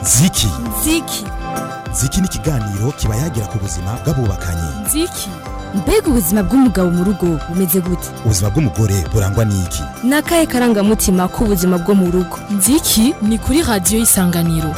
ziki ziki ziki ni ikiganiro kiba yagira ku buzima bw'abubakanye ziki mbega ubuzima bw'umugabo mu rugo bumeze gute ubuzima bw'umugore burangwa n'iki ni akahe karangamutima k'ubuzima bwo mu rugo ziki ni kuri radiyo y'isanganiro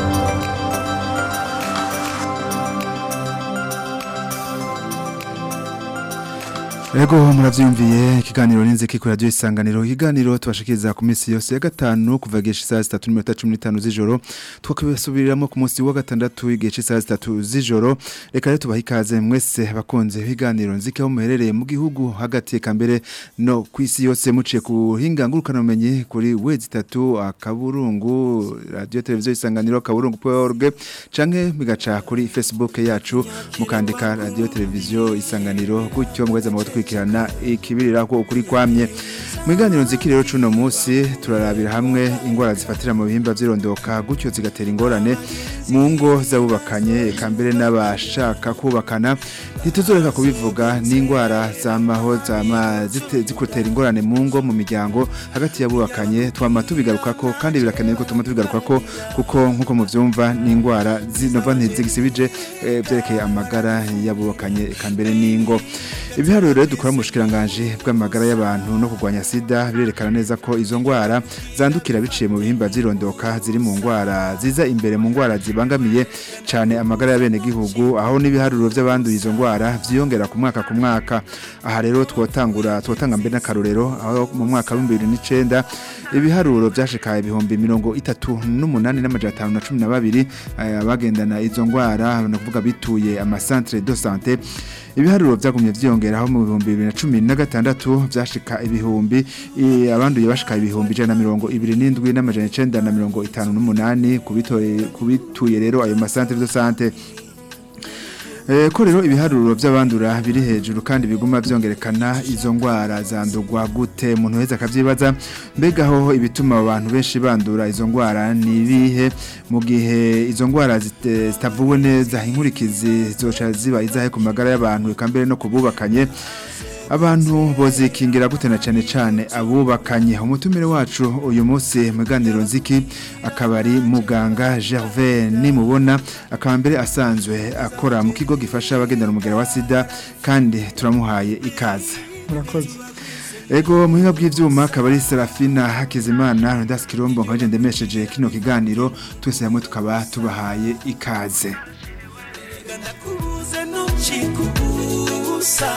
Ego muravyumviye ikiganiro n'inziki kuri radio isanganiro ikiganiro tubashikiriza ku minsi yose ya gatanu kuva gihe isaha 3:15 z'ijoro twakubisubiriramo ku munsi wa gatandatu igihe isaha 3 z'ijoro reka rero tubaha ikaze mwese bakunze ibiganiro nziki aho muherereye mu gihugu hagati eka mbere no ku isi yose muciye ku hinga ngurukana umenyi kuri wezi 3 akaburungu radio televiziyo isanganiro kaburungu.org canke migaca kuri Facebook yacu mukandika radio televiziyo isanganiro gutyo mweza mu gukurikirana ikibirira ko ukuri kwamye mu biganiro nziki rero cuno munsi turarabira hamwe ingwara zifatira mu bihimba vyirondoka gutyo zigatera ingorane mu ngo z'abubakanye eka mbere n'abashaka kubakana ntituzoreka kubivuga n'ingwara zamaho zama zite- zikutera ingorane mu ngo mu miryango hagati y'abubakanye twama tubigarukako kandi birakenewe ko tuma tubigarukako kuko nkuko muvyumva n'ingwara zinova ntizigisibije eh, vyerekeye amagara y'abubakanye eka mbere n'ingo ibiharuro rero dukora mu bushikiranganje bw'amagara y'abantu no kurwanya sida birerekana neza ko izo ngwara zandukira biciye mu bihimba vyirondoka ziri mu ngwara ziza imbere mu ngwara zibangamiye cane amagara y'abene gihugu aho n'ibiharuro vy'abanduye izo ngwara vyiyongera ku mwaka ku mwaka aha rero twotangura twotanga mbere n'akarorero aho mu mwaka wa 2009 ibiharuro vyashikaye ibihumbi mirongo itatu n'umunani n'amajana atanu na cumi na babiri eh, abagendana izo ngwara no kuvuga bituye amasantre de santé ibiharuro vyagumye vyiyongeraho mu bihumbi bibiri na cumi na gatandatu vyashika ibihumbi i- abanduye bashika ibihumbi ijana na mirongo ibiri n'indwi n'amajana icenda na mirongo itanu n'umunani kubitoye- kubituye rero ayo masantre de santé Eh, ko rero ibiharuro by'abandura biri hejuru kandi biguma vyongerekana izo ngwara zandurwa gute umuntu wese akavyibaza mbega hoho ibituma abantu benshi bandura izo ngwara ni ibihe mu gihe izo ngwara zite- zitavuwe neza inkurikizi zoca ziba izahe ku magara y'abantu eka mbere no kububakanye abantu bozikingira gute na cane cane abubakanye umutumire wacu uyu munsi mu ganiro nziki akaba ari muganga Gervais nimubona akaba mbere asanzwe akora mu kigo gifasha abagendana umugera wa sida kandi turamuhaye ikaze murakoze Ego muhinga bw'ivyuma akaba ari Serafina Hakizimana Rondas Kirombo nkaje ndemesheje kino kiganiro twese hamwe tukaba tubahaye ikaze nakubuze ntukikubusa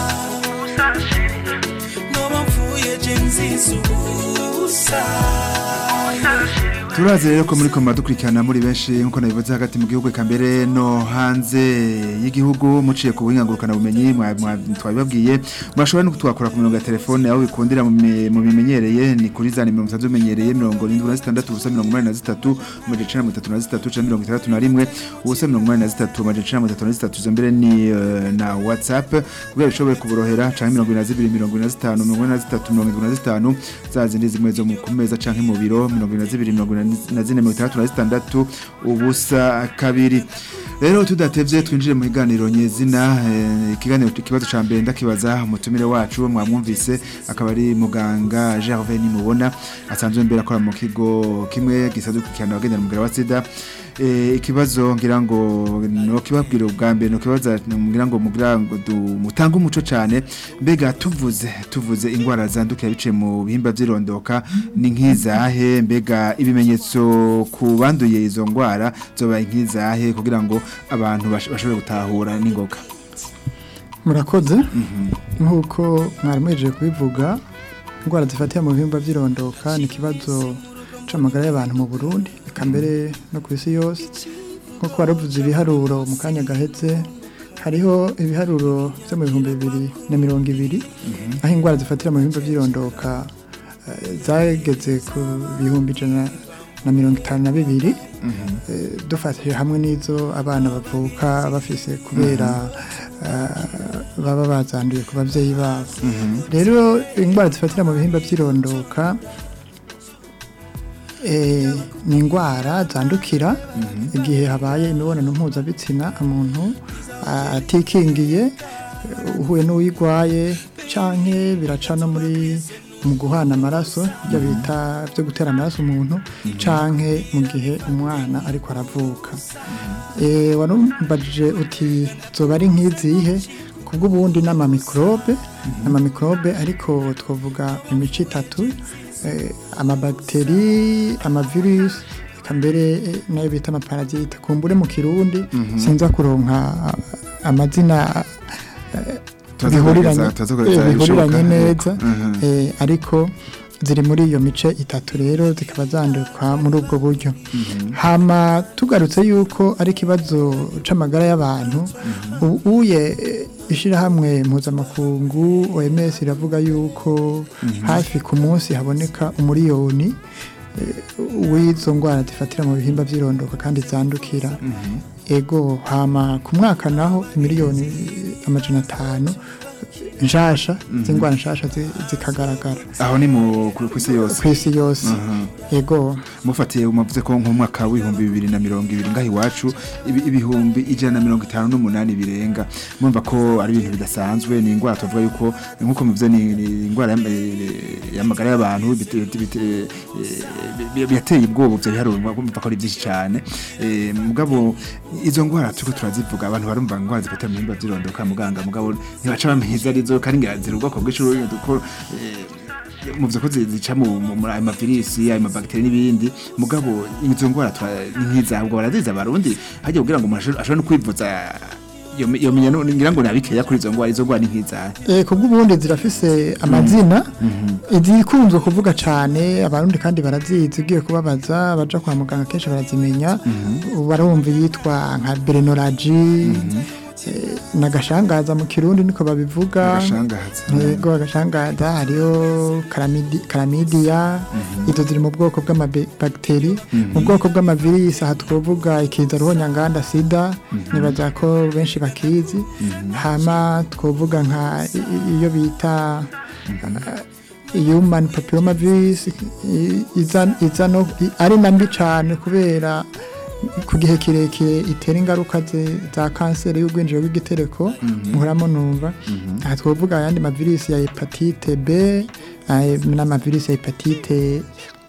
noba mvuye je nziza ubusa Turazi rero ko muri koma dukurikirana muri benshi nkuko nabivuze hagati mu gihugu eka mbere no hanze y'igihugu muciye ku buhingangurukana bumenyi mwa- mwa- twabibabwiye murashobora no kutwakora ku mirongo ya telefone aho bikundira mu mi- mu bimenyereye ni kuri za nimero musanzwe bimenyereye mirongo irindwi na zitandatu ubusa mirongo umunani na zitatu amajana icenda na mirongo itatu na zitatu canke mirongo itandatu na rimwe ubusa mirongo umunani na zitatu amajana icenda na mirongo itatu na zitatu izo mbere ni eh, na whatsapp kugira bishobore kuborohera canke mirongo ibiri na zibiri mirongo ibiri na zitanu mirongo ine na zitatu mirongo irindwi na zitanu za zindi zimwe zo mu ku meza canke mu biro mirongo ibiri na zibiri mirongo ine na zine mirongo itandatu na zitandatu ubusa kabiri rero tudatevye twinjire mu kiganiro nyezina eh, ikiganiro ikibazo ca mbere ndakibaza umutumire wacu mwamwumvise akaba ari muganga Gervais nimubona asanzwe mbere akora mu kigo kimwe gisanzwe gukurikirana abagendana umugera wa sida Eh, ikibazo ngira ngo no kibabwira ubwa mbere no kibaza ngira ngo mugira ngo du- mutange umuco cyane mbega tuvuze tuvuze ingwara zandukira biciye mu bihimba vyirondoka ni nk'izahe mbega ibimenyetso ku banduye izo ngwara zoba nk'izahe kugira ngo abantu bash- bashobore gutahura n'ingoga murakoze nk'uko mwari muhejeje kubivuga indwara zifatira mu bihimba by'irondoka ni ikibazo c'amagara y'abantu mu burundi eka mbere no ku isi yose nk'uko waravuze ibiharuro mu kanya gahetse hariho ibiharuro byo mu bihumbi bibiri na mirongo ibiri aho indwara zifatira mu bihimba by'irondoka eh, zageze ku bihumbi ijana na mirongo itanu na bibiri Eh, dufatije hamwe n'izo abana bavuka bafise kubera eh, baba bazanduye ku babyeyi babo rero indwara zifatira mu bihimba by'irondoka eh, ni indwara zandukira igihe habaye imibonano mpuzabitsina umuntu ah, atikingiye eh, uhuye n'uyigwaye canke biraca no muri mu guhana amaraso ibyo bita byo gutera amaraso umuntu canke mu gihe umwana ariko aravuka Eh, warumbajije uti zoba ari nk'izihe kubw'ubundi n'amamikrobe n'amamikrobe ariko twavuga imico itatu eh, amabagiteri amavirus eka mbere eh, nayo bita amaparasite kumbure mu kirundi sinza kuronka ah, amazina Turaza bihuriranye kugerageza- turaza kugerageza eh, bihuriranye ibishoboka. neza Mhm. eh, ariko ziri muri iyo mice itatu rero zikaba zandikwa muri ubwo buryo hama tugarutse yuko ari ikibazo c'amagara y'abantu u- uye eh, ishirahamwe mpuzamakungu OMS iravuga yuko hafi ku munsi haboneka umuriyoni eh, w'izo ndwara zifatira mu bihimba by'irondoka kandi zandukira ego hama ku mwaka naho miliyoni amajana atanu nshasha z'indwara nshasha zi- zikagaragara aho ni mu ku ku isi yose ku isi yose ego mufatiye muvuze ko nk'umwaka w'ibihumbi bibiri na mirongo ibiri ngaho iwacu ibi- ibihumbi ijana na mirongo itanu n'umunani birenga murumva ko ari ibintu bidasanzwe ni indwara tuvuga yuko nk'uko muvuze ni ni indwara y'am- eh, y'amagara y'abantu bite- bite- eh, bi- bi- yateye ubwoba ivyo biharuro murumva ko ari byinshi cyane Eh, mugabo izo ndwara turiko turazivuga abantu barumva indwara zifata mu bihimba by'irondoka muganga mugabo ntibaca bamenya izo arizo kandi ngira ziri ubwoko bwinshi kuko eh, muvuze ko zi- zica mu mu- muri ayo mavirisi ayo mabagiteri n'ibindi mugabo izo ndwara tura- ni nk'izabwo baraziza abarundi hajya kugira ngo umuntu ashobore- ashobore no kwivuza yo- yomenya no- ngira ngo nabikeya kuri izo ndwara izo ndwara ni nk'izahe Eh, kubw'ubundi zirafise amazina izikunzwe kuvuga cane abarundi kandi barazizi ugiye kubabaza baja kwa muganga kenshi barazimenya barumva yitwa nka berenoragi nagashangaza mu kirundi niko babivuga agashangaza yego agashangaza hariho karamidi- karamidiya izo ziri mu bwoko bw'amabagiteri mu bwoko bw'amavirisi aha twavuga ikiza ruhonyanganda sida nibaza ko benshi bakizi hama twavuga nka i- i- iyo bita human papilloma virus i- iza iza no i- ari na mbi cyane kubera ku gihe kirekire itera ingaruka ze- za kanseri y'ubwinjiro bw'igitereko muhoramo numva aha twavuga ayandi mavirisi ya hepatite b ay- n'amavirisi ya hepatite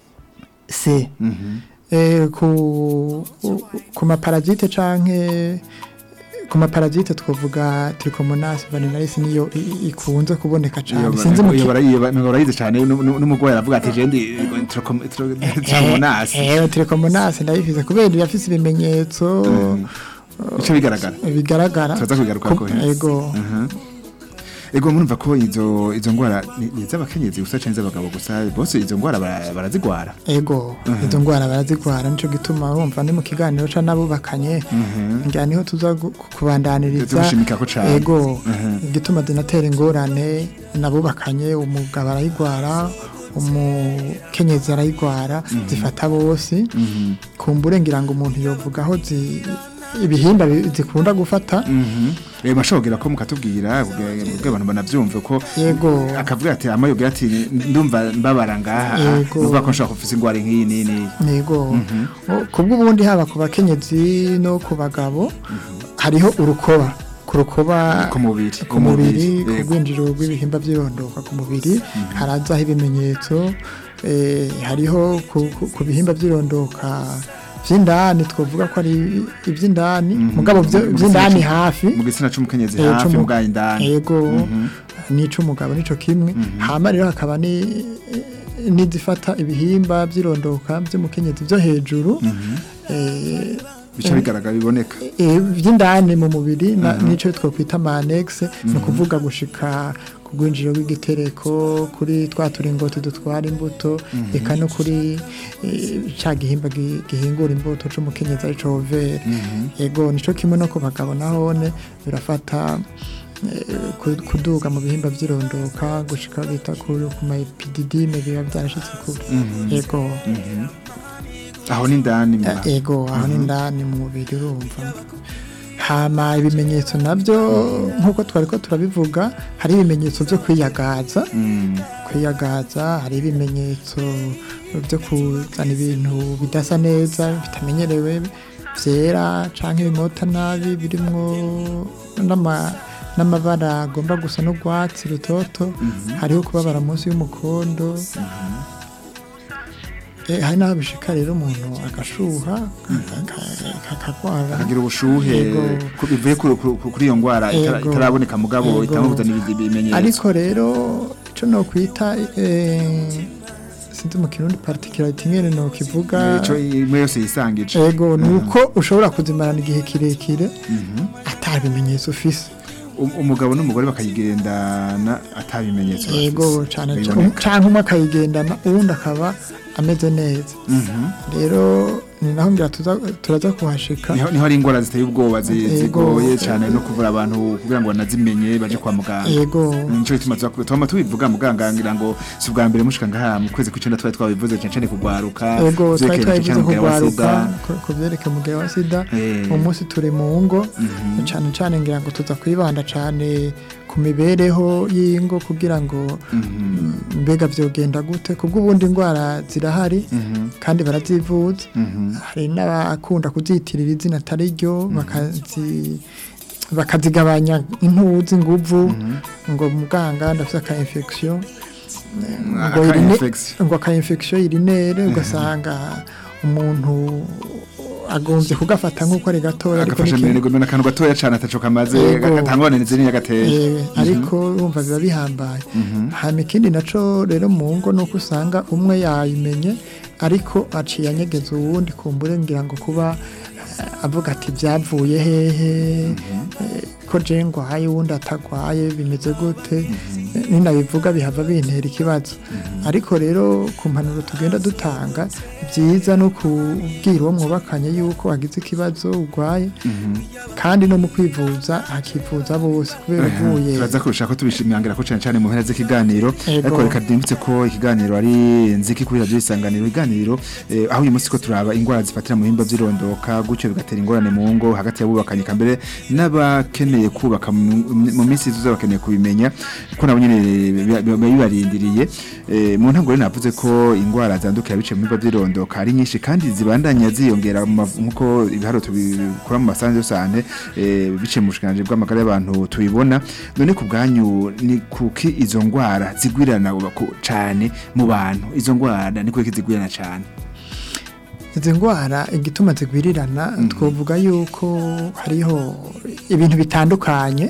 c Eh, ku ku maparasite canke ku maparasite twavuga trichomonas vaginalis niyo i- i- ikunze kuboneka cyane sinzi mu ki- barayize cyane nu- nu- n'umugore aravuga ati jendi tromonasi Eh, trichomonas ndayifize kubera irafise ibimenyetso bice bigaragara bigaragara Turaza kubigarukako, Ku- he. ego ego murumva ko izo izo ndwara ni ni iz'abakenyezi gusa canke iz'abagabo gusa bose izo ndwara bara- barazigwara ego izo ndwara barazigwara nico gituma urumva ni mu kiganiro ca nabubakanye ngira niho tuza gu- kubandaniriza Tugushimikako cane. ego igituma zinatera ingorane nabubakanye umugabo arayigwara umukenyezi arayigwara zifata bose kumbure ngira ngo umuntu yovuga aho zi- ibihimba bi- zikunda gufata reba ashobora ko mukatubwira ubwo abantu banavyumve ko Yego. akavuga ati amayobera ati ndumva mbabara ngaha Yego. nuvuga ko nshobora kufisa ingwara nk'iyi n'iyi n'iyi Nego. Kubw'ubundi haba ku bakenyezi no ku bagabo hariho urukoba ku rukoba Ku mubiri, ku mubiri ku yego. rwinjiro rw'ibihimba by'irondoka ku mubiri harazaho ibimenyetso eh, hariho ku, ku, ku bihimba by'irondoka vy'indani twavuga ko ari ivy'indani mugabo vyo- Mu vy'indani gitsina c- hafi mu gitsina c'umukenyezi Eh, hafi c'umu- mu bwayi indani yego n'ic'umugabo nico kimwe hama rero hakaba ni n'izifata ibihimba by'irondoka by'umukenyezi byo hejuru eh, bica bigaragara biboneka eh, by'indani mu mubiri na- nico twakwita manex ni ukuvuga gushika ku rwinjiro rw'igitereko kuri twa turingoti dutwara imbuto eka no kuri eh, ca gihimba gi- gihingura imbuto c'umukenyezi arico overe yego nico kimwe no ku bagabo nahone birafata eh, ku- kuduga mu bihimba by'irondoka gushika bita ku ku ma epididime biba byarashitse kure yego aho ni indani mu Eh, ego aho ni indani mu mubiri urumva hama ibimenyetso nabyo nk'uko twari ko turabivuga hari ibimenyetso byo kwiyagaza Mm. kwiyagaza hari ibimenyetso byo kuzana ibintu bidasa neza bitamenyerewe byera cyangwa ibimota nabi birimo n'ama n'amabara agomba gusa n'urwatsi rutoto hariho kubabara munsi y'umukondo Eh, hari n'aho bishika rero umuntu agashuha kakagwara akagira ubushuhe Yego. ku- bivuye kuri- kuri kuri iyo ndwara itara- Yego. itaraboneka mugabo Yego. itamubuza n'ibindi bimenyetso ariko rero icyo nokwita eh, sinzi mu kirundi particularity nyene nokivuga ico imwe yose yisangije ego ni uko ushobora kuzimarana igihe kirekire ata bimenyetso ufise Um- umugabo n'umugore bakayigendana atabimenyetso ego cyane biboneka. cyangwa umwe akayigendana uwundi akaba ameze neza Mhm. rero ni naho ngira tuza- turaza kuhashika niho niho hari indwara ziteye ubwoba zi- Yego. zigoye cyane no kuvura abantu kugira ngo banazimenye baje kwa muganga ego nico gituma tuza- twama tubivuga muganga ngira ngo si ubwa mbere mushika ngaha mu kwezi kw'icenda twari twabivuze cyane cyane kugwaruka ego twari vyerekeye twabivuze cyane umugera wa kugwaruka sida. ku- ku byerekeye umugera wa sida Eh. uwo munsi turi mu ngo cyane cyane ngira ngo tuza kwibanda cyane ku mibereho y'ingo kugira ngo mm, mbega byogenda gute kubwo ubundi indwara zirahari kandi barazivuza hari n'abakunda kuzitirira izina atari ryo bakazi bakazigabanya intuzi inguvu ngo muganga ndafite aka infection ngo Aka irine- infection. ngo aka infection irinere ugasanga umuntu agombye kugafata nk'uko ari gatoya ariko agafasha n'ikintu- mbere ngo akantu gatoya cyane ataco kamaze Yego. gatangwane nizini yagateye Eh, ariko urumva biba bihambaye hama ikindi naco rero mu ngo nuko usanga umwe yayimenye ariko aciye anyegeza uwundi kumbure ngira ngo kuba eh, avuga ati byavuye hehe eh, ko je ngwaye uwundi atagwaye bimeze gute Eh, ninabivuga bihava bintera ikibazo ariko rero ku mpanuro tugenda dutanga byiza no kubwira uwo mwubakanye yuko wagize ikibazo urwaye kandi no mu kwivuza hakivuza bose kubera uvuye turaza kurusha ko tubishimangira ko cyane cyane mu mpera z'ikiganiro Yego. ariko reka ndimbutse ko ikiganiro ari nziki kuri radio isanganiro ikiganiro eh, aho uyu munsi ko turaba indwara zifatira mu bihimba by'irondoka gutyo bigatera ingorane mu ngo hagati y'abubakanye kambere n'abakeneye kubaka mu mu minsi izuza bakeneye kubimenya ko nabo nyene biba- biba bibarindiriye Eh, mu ntango rero navuze ko indwara zandukira biciye mu bihimba by'irondoka ari nyinshi kandi zibandanya ziyongera mu mav- nk'uko ibiharo tubikora mu masanzu yose biciye mu bushikanje bw'amagara y'abantu tubibona none ku bwanyu ni kuki izo ndwara zigwirana ku- cane mu bantu izo ndwara ni kuki zigwirana cane izi ndwara igituma zigwirirana twavuga yuko hariho ibintu bitandukanye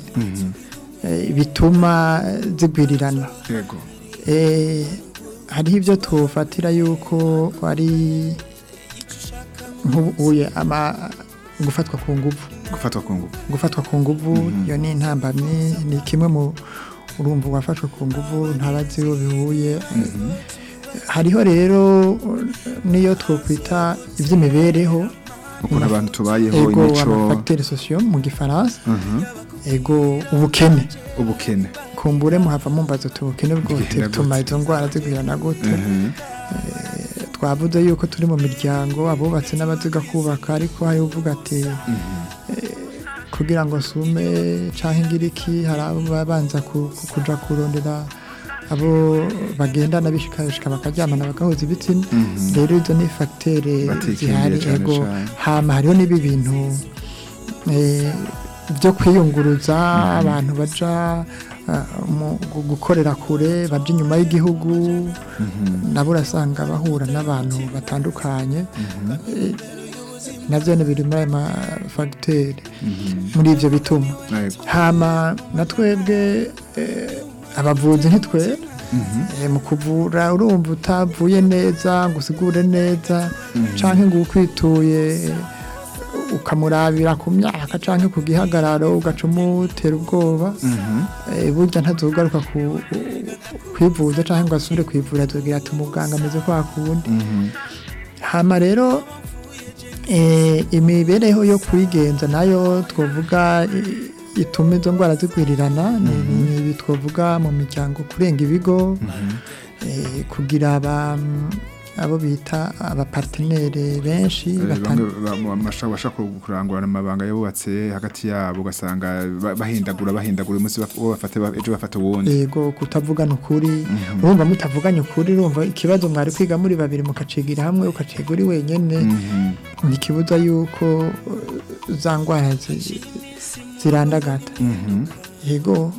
eh, bituma zigwirirana yego Eh, hariho ibyo tufatira yuko ari nk'ubuye ama gufatwa ku nguvu gufatwa ku ngufu gufatwa ku nguvu iyo ni intambamyi ni kimwe mu urumva wafashwe ku nguvu ntabazi uwo bihuye hariho rero niyo twokwita iby'imibereho ukuntu abantu tubayeho ego imico amafagiteri sosiyo mu gifaransa Mhm. ego ubukene ubukene kumbure muhava mumbaza uti ubukene bwote Bugenda butuma gute? izo ndwara zigwirana gute Mhm. twavuze yuko turi mu miryango abubatse n'abaziga kubaka ariko hari uvuga ati eh, kugira ngo sume cyangwa ingiriki hari abo baba banza ku- ku- kuja kurondera abo bagendana bishikabishika bakaryamana bagahuza ibitsina rero izo ni fagitere Batikingiye zihari cane ego cane. hama hariho n'ibi bintu eh, byo kwiyunguruza abantu baja ah, mu gu- gukorera kure baja inyuma y'igihugu nabo urasanga bahura n'abantu batandukanye Eh, navyo ni biri muri ayo mafagiteri muri ivyo bituma Yego. hama na twebwe eh, abavuzi ntitwera Eh, mu kuvura urumva utavuye neza ngo usigure neza canke ngo ukwituye ukamurabira ku myaka canke ku gihagararo ugaca umutera ubwoba Eh, burya ntazogaruka ku- kwivuza canke ngo asubire kwivura azogira ati umuganga ameze kwa kundi hama rero eh, imibereho yo kwigenza nayo twavuga i- ituma izo ndwara zigwirirana ni ni ibi twavuga mu miryango kurenga ibigo eh, kugira aba abo bita abapartenere benshi Eh, batan- bamwe ba- mu- bashaka bashaka kurangurana amabanga yabubatse hagati yabo ugasanga ba- bahindagura bahindagura umunsi baf- uwo bafate ba- ejo bafata uwundi yego kutavugana ukuri urumva mutavuganye ukuri urumva ikibazo mwari kwiga muri babiri mukacigira hamwe ukaciga uri wenyene ntikibuza yuko uh, za ndwara zi- zirandagata yego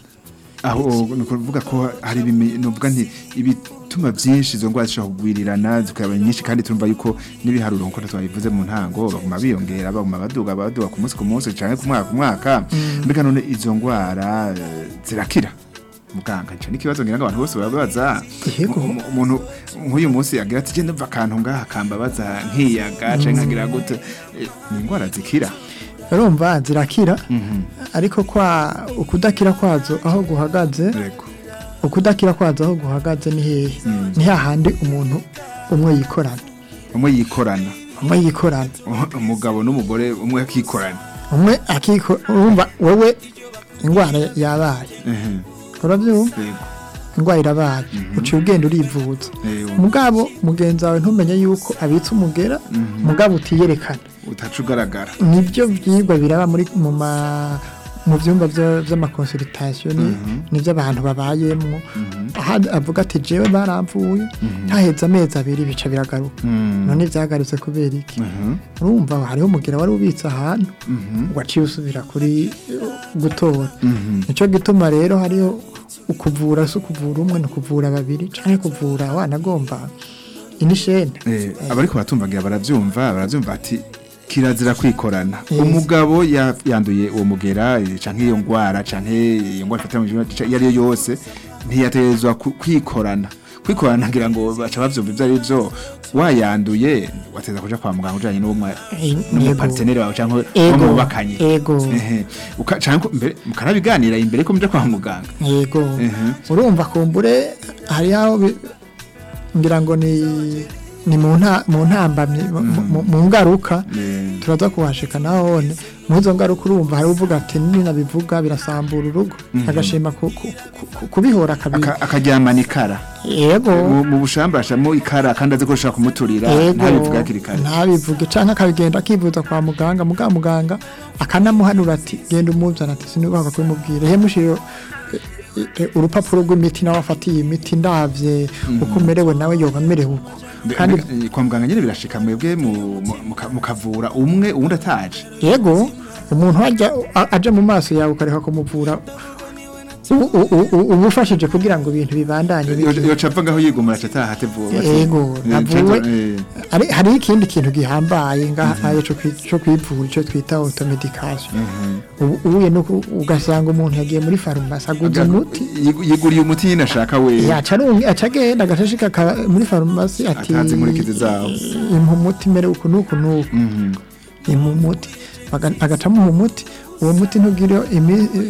aho ni ukuvuga ko hari ibimenyetso nti ibituma byinshi izo ndwara zishobora kugwirirana zikaba nyinshi kandi turumva yuko n'ibiharuro nk'uko twabivuze mu ntango baguma biyongera baguma baduga baduga ku munsi ku munsi cyangwa ku mwaka ku mwaka mbega none izo ndwara eh, zirakira muganga icyo ni ikibazo ngira ngo abantu bose barabaza Yego. Mu- mu- umuntu nk'uyu munsi agira ati genda mva akantu ngaha kambabaza nkiyaga cyangwa nkagira gute Eh, ni indwara zikira urumva zirakira ariko kwa ukudakira kwazo aho guhagaze yego ukudakira kwazo aho guhagaze ni hehe ni hahandi umuntu umwe yikorana umwe yikorana umwe yikorana umugabo n'umugore umwe akikorana umwe akiko urumva wowe indwara yabaye Ehe, urabyumva yego indwara irabaye uciye ugenda urivuza Eyo. mugabo mugenzi wawe ntumenye yuko abitse umugera mugabo utiyerekana utaca ugaragara nibyo byigwa biraba muri mu ma mu byumba bya- by'amakonsultation ni- nibyo abantu babayemwo aha avuga ati jewe baramvuye haheze amezi abiri bica biragaruka none byagarutse kubera iki urumva hariho umugera wari ubitse ahantu waciye usubira kuri eh, gutora nicyo gituma rero hariho ukuvura si ukuvura umwe ni ukuvura babiri cyangwa kuvura wanagomba inishene Eh, abariko baratumvagira baravyumva baravyumva ati kirazira kwikorana Yes. umugabo ya- yanduye uwo mugera eh, canke iyo ngwara canke iyo ngwara ifatira mu jima iyo ariyo yose ntiyategerezwa ku- kwikorana kwikorana ngira ngo baca bavyumva ivyo ari vyo wayanduye wateza kuja kwa muganga ujanye n'uwo Eh, n'umupartenere wawe canke Ego. uwo mubakanye Ego. Ehe. Uka- canke mbere mukanabiganira imbere ko muja kwa muganga yego Mhm. urumva kumbure hari aho bi- ngira ngo ni ni mu nta mu ntambamye mu- mu- mu ngaruka Eh, turaza kuhashika nahone mu izo ngaruka urumva hari uvuga ati ninabivuga birasambura urugo agashima ku- ku- ku- ku- kubihora kabiri aka- akaryamana ikara yego mu mu bushamba ashamo ikara kandi azi ko ushaka kumuturira yego ntabivuga hakiri kare ntabivuge canke akabigenda akivuza kwa muganga muga muganga akanamuhanura ati genda umuzana ati sinubaka kubimubwira he mushiro e- e- urupapuro rw'imiti nawe afatiye imiti ndavye uko umerewe nawe yoba amerewe uko Mbe- kandi mbe- kwa muganga nyine birashika mwebwe mu- mu- muka- mukavura umwe uwundi ataje yego umuntu ajya a- aje mu maso yawe ukareka kumuvura u- u- u- u- uba ufashije kugira ngo ibintu bibandanye bigende. yoca apfa ngaho yigumura aca ataha ate vuba ati- Yego, Eh, navuwe. canke- eh, Hari- hariho ikindi kintu gihambaye ngaha cyo kwi- cyo kwivura icyo twita automedication ubu ubuye no ku- ugasanga umuntu yagiye muri farumasi aguze umuti yigu- yiguriye umuti nyine ashaka we yaca arungi- aca agenda agashashika ka- muri farumasi ati Atanze inkurikizi zawo. impa umuti mere uku n'uku n'uku Mhm. impa umuti Baga- agaca amuha umuti uwo muti ntugire imi-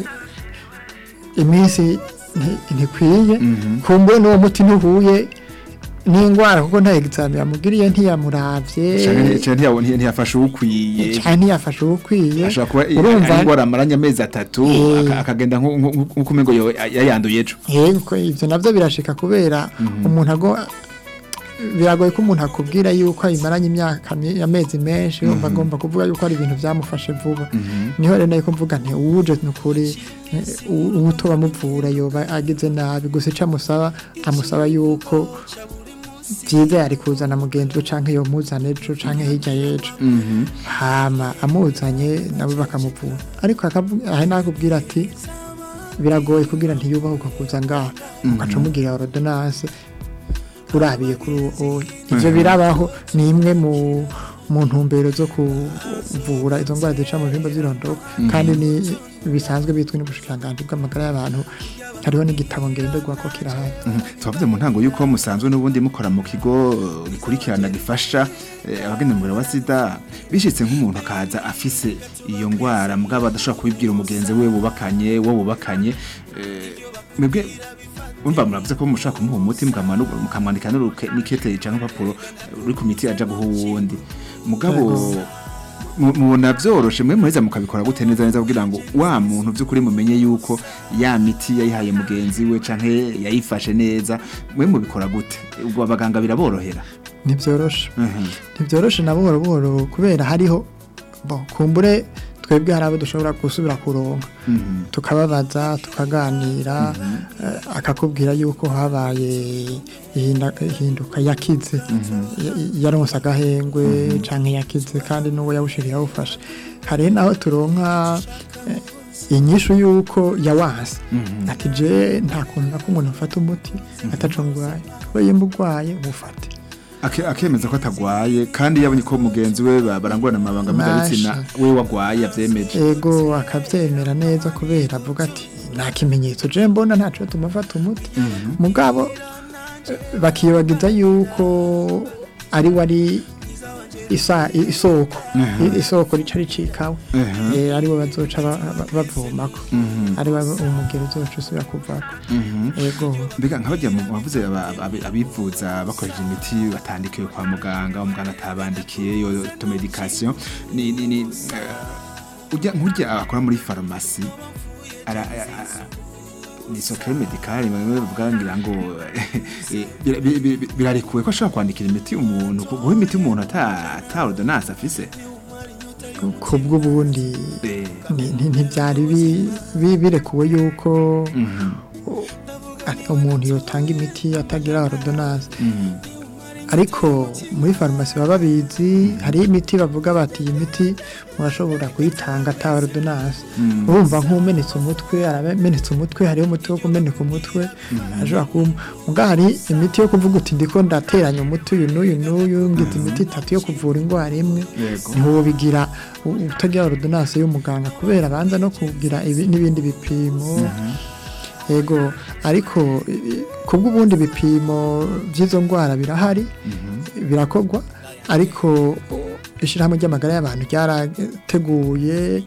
iminsi nti- ntikwiye kumbure n'uwo muti ntuhuye n'indwara kuko nta egizami yamugiriye ntiyamuravye Canke- canke ntiyawo- ntiya- ntiyafashe uwukwiye cyane ntiyafashe uwukwiye ashobora kuba i- urumva ari indwara amaranye amezi atatu Eh. aka- akagenda nku- nku- nk'uko umengo yo- yayanduye ejo yego ivyo navyo birashika kubera umuntu ago biragoye ko umuntu akubwira yuko ayimaranye imyaka mi- amezi menshi yumva agomba kuvuga yuko ari ibintu byamufashe vuba niho rero nari kuvuga nti uwuje nukuri uwutoba amuvura yoba agize nabi gusa ico amusaba amusaba yuko byiza yari kuzana mugenzi we canke yomuzana ejo canke hirya y'ejo hama amuzanye nabo bakamuvura ariko akavuga aha nakubwira ati biragoye kugira ntiyubahuka kuza ngaha ugaca umugira ordonnance urabiye kuri uwo ivyo birabaho ni imwe mu mu ntumbero zo kuvura izo ndwara zica mu bihimba by'irondoka kandi ni bisanzwe bitwa n'ubushikiranganji bw'amagara y'abantu hariho n'igitabo ngenderwako kirahari Mhm. twavuze mu ntango yuko musanzwe n'ubundi mukora mu kigo eh, gikurikirana gifasha eh, abagenda umubiri wa sida bishitse nk'umuntu akaza afise iyo ngwara mugabo adashobora kubibwira umugenzi we bubakanye wo bubakanye eh, mwebwe umva muravuze ko mushaka kumuha umuti mukamwanu- mukamwandika n'uruke- n'ikete canke urupapuro ruri ku miti aja guha uwundi mugabo mu- mubona vyoroshe mwe muheza mukabikora gute neza neza kugira ngo wa muntu vy'ukuri mumenye yuko ya miti yayihaye mugenzi we canke yayifashe neza mwe mubikora gute ubwo abaganga biraborohera ntibyoroshe Mhm. ntibyoroshe na buhoro buhoro kubera hariho bo kumbure twebwe hari abo dushobora gusubira kuronka Mhm. tukababaza tukaganira eh, akakubwira yuko habaye ihinda- ihinduka yakize Ya- yaronse agahengwe canke yakize kandi n'uwo yawushiriye awufashe hari naho turonka eh, inyishu yuko yawanse ati je nta kuntu nako umuntu afata umuti ataco ngwaye we yemba urwaye mufate Ake- akemeza ko atagwaye kandi yabonye ko mugenzi we ba- barangurana amabanga mpuzabitsina Masha. we wagwaye yavyemeje ego akavyemera neza kubera avuga ati nta kimenyetso je mbona ntaco tumufata umuti mugabo eh, bakibagiza yuko ari wari isa isoko Mhm. isoko rica ricikawe Mhm. eh ari bo bazoca ba- ba- bavomako ari bo umugero uzoca usubira kuvako ego mbega nk'abajya mu bavuze aba- aba- abivuza bakoresheje imiti batandikiwe kwa muganga umuganga atabandikiye yo automedication ni ni ni eh, ujya nk'ujya akora muri farumasi ara a- a- ni sokere medikali bamwe bavuga ngira ngo eh, bira- bi- bi- bi- birarekuwe ko ashobora kwandikira imiti umuntu ku- guha imiti umuntu ata ata ordonnance afise kubw'ubundi Eh, ni- ni- ntibyari bi- bi- birekuwe yuko mhm, ati- umuntu yotanga imiti atagira ordonnance mhm, ariko muri farumasi baba babizi hari imiti bavuga bati iyi miti murashobora kuyitanga ata ordonnance Mm. urumva nk'umenetse umutwe aramenetse umutwe hariho umuti wo kumeneka umutwe ashobora kuba muga hari imiti yo kuvuga uti ndiko ndateranya umuti uyu n'uyu n'uyu ngize imiti itatu yo kuvura indwara imwe Yego. ntiwobigira u- utagira ordonnance y'umuganga kubera abanza no kugira ibi- n'ibindi bipimo yego ariko i- kubw'ubundi bipimo by'izo ndwara birahari birakorwa ariko ishyirahamwe ry'amagara y'abantu ryarateguye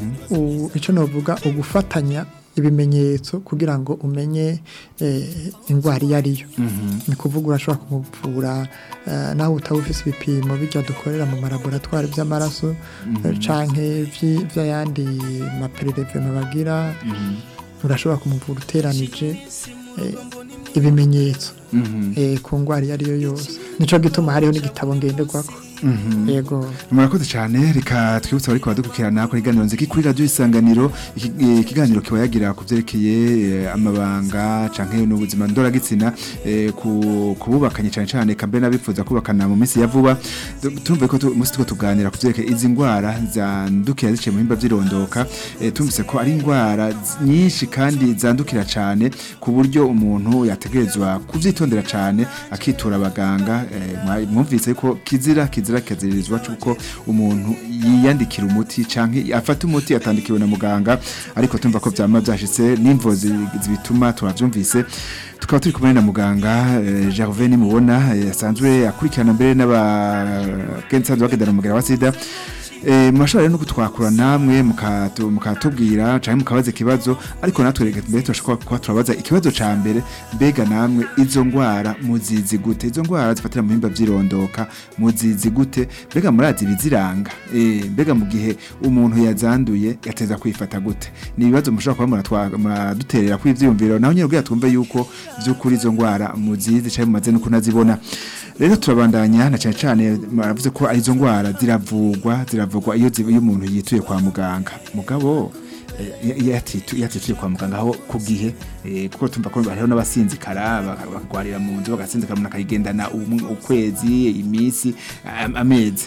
u- icyo navuga ugufatanya ibimenyetso kugira ngo umenye eh, indwara iyo ariyo ni kuvuga urashobora kumuvura eh, naho utaba ufise ibipimo bijya dukorera mu malaboratwari by'amaraso eh, canke vyi- vy'ayandi mapererevema bagira urashobora kumuvura uteranije eh, ibimenyetso mhm. eh, ku ndwara iyo ariyo yose nico gituma hariho n'igitabo ngenderwako yego murakoze cyane reka twibutse abari kubadukurikirana kuri iganiro nziki kuri radiyo isanganiro iki- eh, ikiganiro kiba yagira ku byerekeye eh, amabanga canke n'ubuzima ndoragitsina eh, ku kububakanye cyane cyane kambe n'abifuza kubakana mu minsi ya vuba Du- turumva ko tu- umunsi tuko tuganira ku byerekeye izi ndwara zandukira ziciye mu bihimba by'irondoka eh, tumvise ko ari indwara z- nyinshi kandi zandukira cyane ku buryo umuntu yategerezwa kuvyitondera cyane akitura abaganga eh, mwa- mwumvise ko kizira kizira kiziririzwa cuko umuntu yiyandikira umuti canke afata umuti atandikiwe na muganga ariko tumva ko vyama vyashitse n'imvo zi- zibituma turavyumvise tukaba turi kumwe na muganga eh, Gervais nimubona eh, asanzwe akurikirana mbere n'abagensanzwe bagendana umugera wa sida Eh, murashobora rero no kutwakura namwe mukatu- mukatubwira canke mukabaza ikibazo ariko natwe reka mbere turashobora kuba turabaza ikibazo ca mbere mbega namwe izo ngwara muzizi gute izo ngwara zifatira mu bihimba vy'irondoka muzizi gute mbega murazi ibiziranga eh, mbega mu gihe umuntu yazanduye yateza kwifata gute ni ibibazo mushobora kuba muratwa- muraduterera kuri ivyiyumviro naho nyine kugira twumve yuko vy'ukuri izo ngwara muzizi canke mumaze no kunazibona rero turabandanya na cyane cyane muravuze ko arizo ngwara ziravugwa ziravugwa iyo ziba- iyo umuntu yituye kwa muganga mugabo eh, iyo yatitu- iyo yatituye kwa muganga aho ku gihe eh, kuko tumva ko hariho n'abasinzikara baka- bakagwarira mu nzu bagasinzikara umuntu akayigendana umwe- ukwezi iminsi am- amezi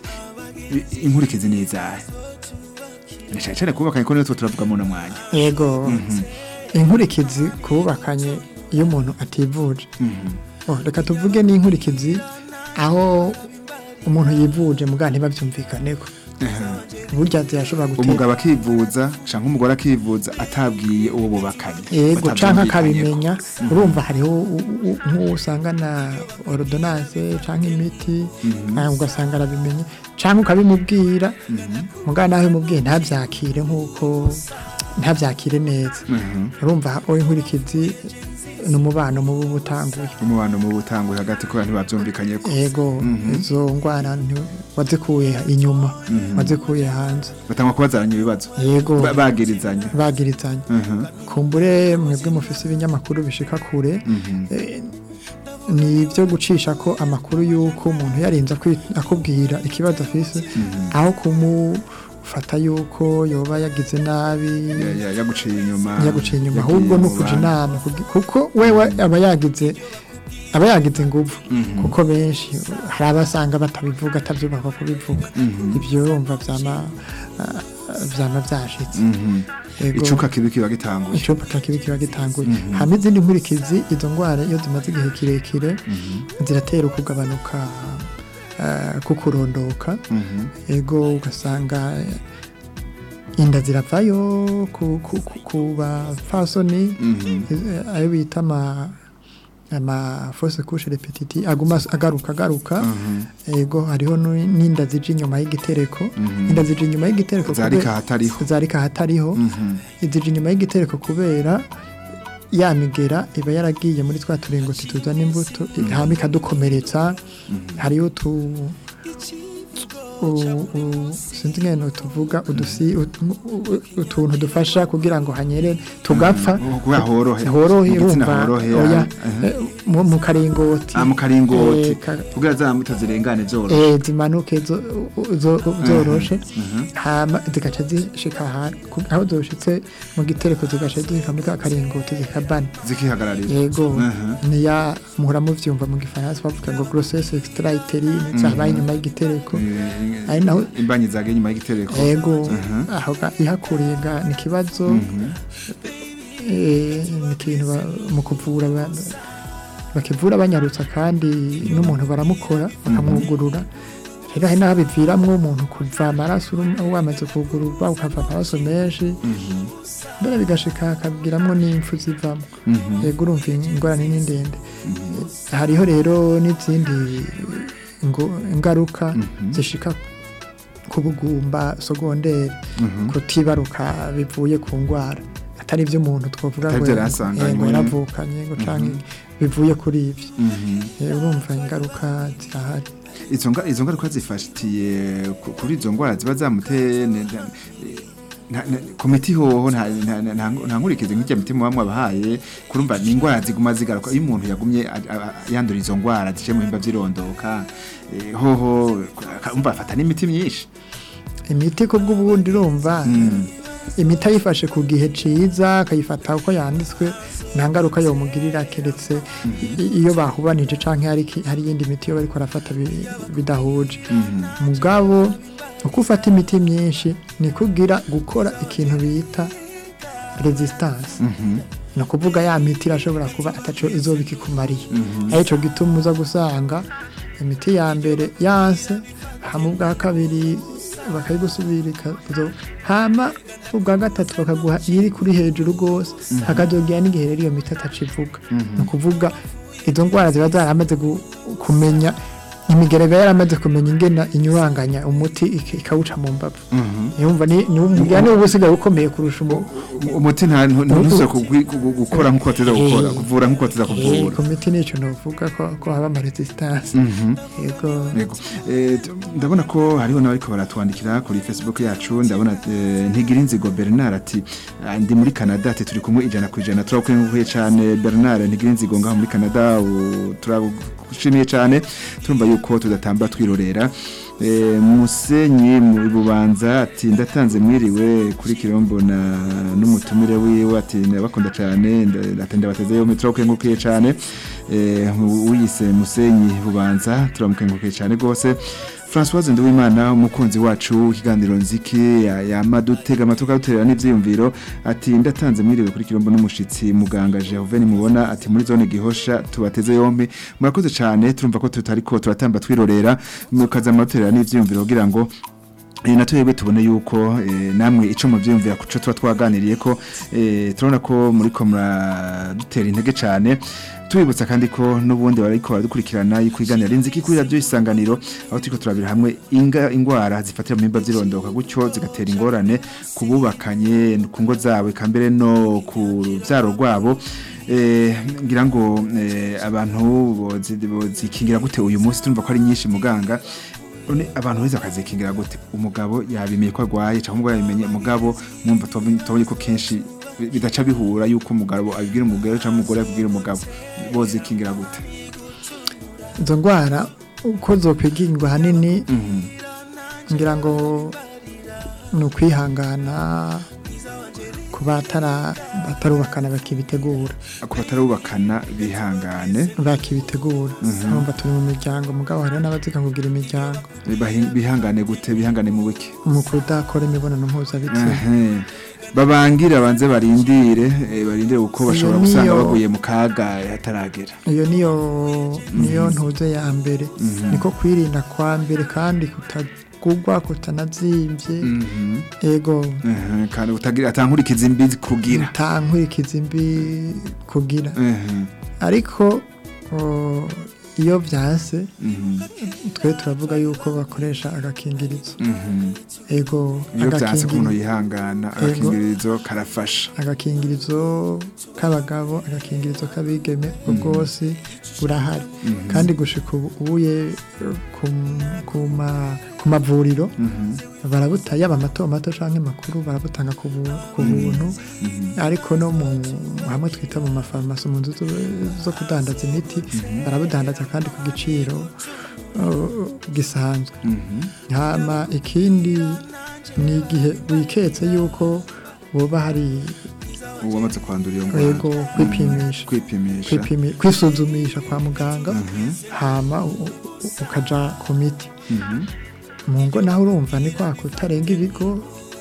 I- inkurikizi ni izahe na cyane cyane kubakanye ko niyo tuba turavuga mu mwanya yego inkurikizi kubakanye iyo umuntu ativuje Oh, reka tuvuge n'inkurikizi aho umuntu yivuje muganga ntibabyumvikaneko burya zirashobora gutera umugabo akivuza canke umugore akivuza atabwiye uwo bubakanye yego canke batavyumvikanyeko. akabimenya urumva hariho u- u- nk'uwo usanga na ordonnance canke imiti ah, ugasanga arabimenye canke ukabimubwira muganga nawe umubwiye ntabyakire nk'uko ntabyakire neza urumva aho inkurikizi ni umubano mubi uba utanguye umubano mu butanguye hagati ko ntibavyumvikanye ko yego izo ndwara nti- wazikuye inyuma wazikuye hanze batangwa kubazaranya ibibazo yego Ba- bagirizanya bagirizanya Mhm. kumbure mwebwe mufise ibinyamakuru bishika kure eh, ni ibyo gucisha ko amakuru y'uko umuntu yarinze akwi- akubwira ikibazo afise aho kumufata y'uko yoba yagize nabi Ya- ya- yaguciye inyuma yaguciye inyuma yagiye ahubwo mu no kuja bandi. inama kugi- kuko wewe aba yagize aba yagize ingufu kuko benshi hari abasanga batabivuga atabyubaka kubivuga ibyo urumva byama ah, byama byashitse Yego. icuka kibi kiba gitanguye icupa kibi kiba gitanguye hama izindi nkurikizi izo ndwara iyo zimaze igihe kirekire ziratera ukugabanuka eh, kukurondoka ego ugasanga eh, inda ziravayo ku, ku, ku, ku bafasoni eh, ayo bita ama ama fausse couche repetitive aguma agaruka agaruka ego hariho nu- n'inda zije inyuma y'igitereko inda zije inyuma y'igitereko zarika kubera- hatariho zarika hatariho izije inyuma y'igitereko kubera ya migera iba yaragiye muri twa turingoti tuzana imbuto hama ikadukomeretsa hariyo tu u- u- sinzi ngene tuvuga udusi ut- u- utuntu dufasha kugira ngo hanyere tugapfa kuba horohe horohe mu gitsina urumva horohe oya aha. eh, mu mu karingoti ah mu karingoti Eh, ka- kugira za mbuto zirengane zoro eh, zimanuke zo- zo- zoroshe hama zigaca zishika ahantu ku- aho zoshitse mu gitereko zigaca zishika muri ka karingoti zikabana zikihagararira yego Aha. niya muhora muvyumva mu gifaransa bavuga ngo grossesse extra-utérine zabaye inyuma y'igitereko Eh, ari naho imbanyi zagiye inyuma y'igitereko yego Aha. aho ga- ihakuriye ga ni ikibazo eh, ni ikintu ba- mu kuvura abantu bakivura banyarutsa kandi n'umuntu baramukora bakamwugurura rero hari n'aho biviramwo umuntu kuva amaraso uru- wamaze kugururwa ukava amaraso menshi mbere bigashika hakagiramwo n'impfu zivamo yego urumva ingorane ni ndende hariho rero n'izindi ngo- ingaruka zishika ku bugumba sogonderi kutibaruka bivuye ku ndwara atari ibyo umuntu twavuga Atari ngo ibyo yarasanganywe. yego yaravukanye ngo canke bivuye kuri ibyo Mhm. Eh, urumva ingaruka zirahari izo nga- izo ngaruka zifatiye ku- kuri izo ndwara ziba zamuteye ne- ne- nta- nta- ku miti hoho nta nta- nta- nta- nta nkurikizi nk'ijya miti muba mwabahaye kurumva ni indwara ziguma zigaruka iyo umuntu yagumye a- a- yandura izo ndwara zije mu bihimba by'irondoka eh, hoho umva afata n'imiti myinshi imiti ku bw'ubundi urumva imiti ayifashe ku gihe ciza akayifata uko yanditswe nta ngaruka yomugirira keretse i- iyo bahubanije canke hari ki- hari iyindi miti yo bariko barafata bi- bidahuje mugabo uko ufata imiti myinshi ni kugira gukora ikintu bita resistance ni ukuvuga ya miti irashobora kuba ataco izoba ikikumariye arico gituma uza gusanga imiti ya mbere yanse hama ubwa kabiri bakayigusubira ikazo hama ubwa gatatu bakaguha iri kuri hejuru rwose hakazogera n'igihe rero iyo miti atacivuga ni ukuvuga izo ndwara ziba zaramaze gu- kumenya imigerega yaramaze kumenya ingena inyuranganya umuti ik- ikawuca mu mbavu yumva ni ni umugira niba usigaye ukomeye kurusha umu umuti nta ntuze gukora nk'uko wateza gukora Eh. kuvura nk'uko wateza Eh, kuvura ku miti nicyo novuga ko ko haba ama resistance yego Yego. Eh, t- ndabona ko hariho n'abariko baratwandikira kuri facebook yacu ndabona eh, ntigira inzigo bernard ati "Ah, ndi muri canada ati turi kumwe ijana ku ijana turakuye cyane bernard ntigira inzigo ngaho muri canada u- turagushimiye cyane turumva yuko tudatamba twirorera Eh, musenyi mu bubanza ati ndatanze mwiriwe kuri kirombo na n'umutumire wiwe ati ndabakunda cyane nda- ati ndabateze yo metro kengukiye cyane eh uyise musenyi bubanza turamukengukiye cyane gose Françoise Nduwimana umukunzi wacu ikiganiro nziki ya- yama dutega amatuka duterera n'ivyiyumviro ati ndatanze mwiriwe kuri kirombo n'umushitsi muganga Jehove mubona ati muri zone gihosha tubateze yompi murakoze cyane turumva ko tutariko turatamba twirorera mukaza amaterera n'ivyiyumviro kugira ngo Eh, na twebwe tubone yuko eh, namwe ico muvyumvira kuco tuba twaganiriye ko eh, turabona ko muri ko muradutera intege cane tubibutsa kandi ko n'ubundi bariko baradukurikirana yuko iganira rinziki kuri radio isanganiro aho turiko turabira hamwe inga ingwara zifatira mu bimba vy'irondoka gutyo zigatera ingorane kububakanye ku ngo zabo eka mbere no ku ruvyaro rwabo eh ngira ngo eh, abantu bozi- bozikingira gute uyu munsi turumva ko ari nyinshi muganga none abantu beza bakazikingira gute umugabo yabimenye ko arwaye cyangwa umugabo yabimenye mugabo mwumva tubonye ko kenshi bi- bidaca bihura yuko umugabo abibwira umugore cyangwa umugore abibwira umugabo bozikingira gute izo ndwara uko zokwigingwa ahanini ngira ngo ni ukwihangana ku batara batarubakana bakibitegura ku batarubakana bihangane bakibitegura urumva turi mu miryango mugabo hariho n'abaziga kugira imiryango Bahi- bihangane gute bihangane mu wiki mu kudakora imibonano mpuzabitsina Ehe. babangira banze barindire eh, barindire kuko bashobora Iyo gusanga niyo- baguye mu kaga hataragera iyo niyo niyo ntuze ya mbere niko kwirinda kwa mbere kandi kutagugwa kutanazimvye Mhm. ego Ehe, kandi utagira atankurikiza imbi kugira nta nkurikizi mbi kugira Ehe. ariko o, iyo vyase Mhm. twe turavuga yuko bakoresha agakingirizo Mhm. ego iyo byanse ukuntu agakingirizo yihangana Yego. agakingirizo karafasha agakingirizo k'abagabo agakingirizo k'abigeme ubwo bwose burahari kandi gushika ubu ubuye ku- ku ma- ku mavuriro Mhm. barabuta yaba mato mato canke makuru barabutanga ku bu- ku buntu ariko no mu hamwe twita mu mafarumasi mu nzu zo- zo kudandaza imiti barabudandaza kandi ku giciro uh, gisanzwe Mhm. hama ikindi ni igihe wiketse yuko woba hari ubu wamaze kwandura iyo ndwara yego kwipimisha kwipimisha kwipimi- kwisuzumisha kwa muganga Mhm. hama u- u- ukaja ku miti Mhm. mu ngo naho urumva ni kwa kutarenga ibigo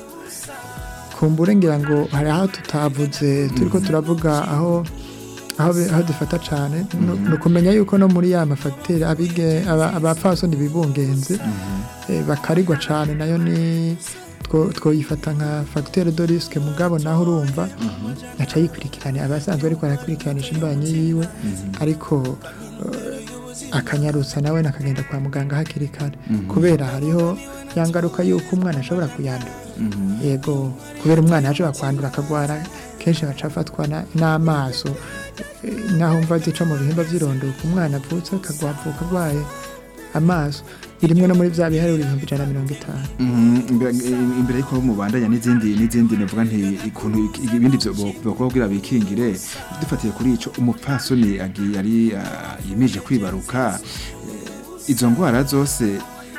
kumbure ngira ngo hari aho tutavuze turiko turavuga aho aho bi- aho dufata cane no- ni ukumenya yuko no muri ya mafagiteri abige aba- abapfasoni bibungenze eh, bakarigwa cane nayo ni two- twoyifata nka fagiteri de risike mugabo naho urumva aca yikurikirana abasanzwe ariko arakurikiranisha imbanyi yiwe ariko eh, akanyarutsa nawe nakagenda kwa muganga hakiri kare kubera hariho ya ngaruka y'uko umwana ashobora kuyandura Mhm. yego kubera umwana ashobora kwandura akagwara kenshi agaca afatwa na- n'amaso eh, naho mva zica mu bihimba by'irondoka umwana avutse akagwavuka arwaye amaso birimwe no muri bya biharuro ibihumbi ijana na mirongo itanu Mhm, imbere imbere yuko mubandanya n'izindi n'izindi navuga nti ikuntu iki- ibindi byo bakora kugira bikingire dufatiye kuri ico umupfasoni agiye ari ah, yimije kwibaruka eh, izo ngwara zose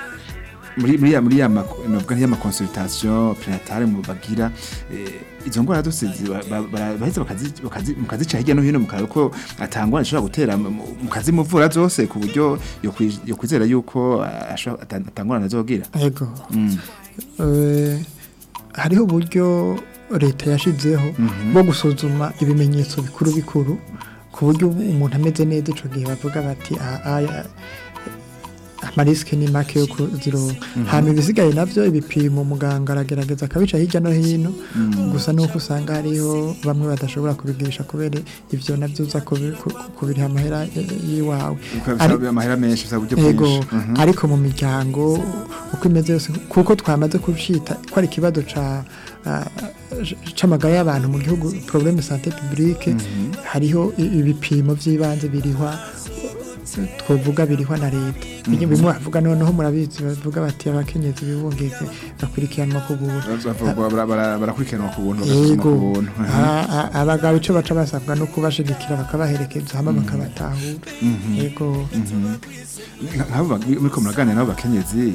muri muri ya muri ya mak- navuga nk'iya consultation prénatale mu bagira eh, izo ngwara zose ziba- ba- bara- baheza bakazi- bakazi- mukazica hirya no hino mukaraba ko atangwa ishobora gutera mu- mu- mukazimuvura zose ku buryo yo kwi- yo kwizera yuko ah, ashobora- ata- atangorana azogira yego Mm. Eh, hariho uburyo leta yashizeho bwo gusuzuma ibimenyetso bikuru bikuru ku buryo umuntu ameze neza ico gihe bavuga bati "Ah, ah, amarisike ni make yo kuzironka hama ibisigaye navyo ibipimo muganga aragerageza akabica hirya no hino gusa nuko usanga hariho bamwe badashobora kubigirisha kubera ivyo navyo uza kubi- ku- ku- kubiriha amahera eh, yiwawe Ukaba Ari- bisaba amahera menshi bisaba uburyo yego bwinshi Mhm. ariko mu miryango uko imeze yose kuko twamaze kucita ko ari ikibazo ca ah, c'amagara y'abantu mu gihugu problème santé publique hariho i- ibipimo vy'ibanze birihwa twovuga birihwa na leta bimwe bimwe bavuga noneho murabizi bavuga bati abakenyezi bibungeze bakurikiranwa ku buntu Bavuga bara- bara- barakurikiranwa ku buntu bagasuzuma yego ku buntu Mhm. a- a- abagabo ico baca basabwa no kubashigikira bakabaherekeza hama bakabatahura yego Nka- nk'abo ba- muriko muraganira n'abo bakenyezi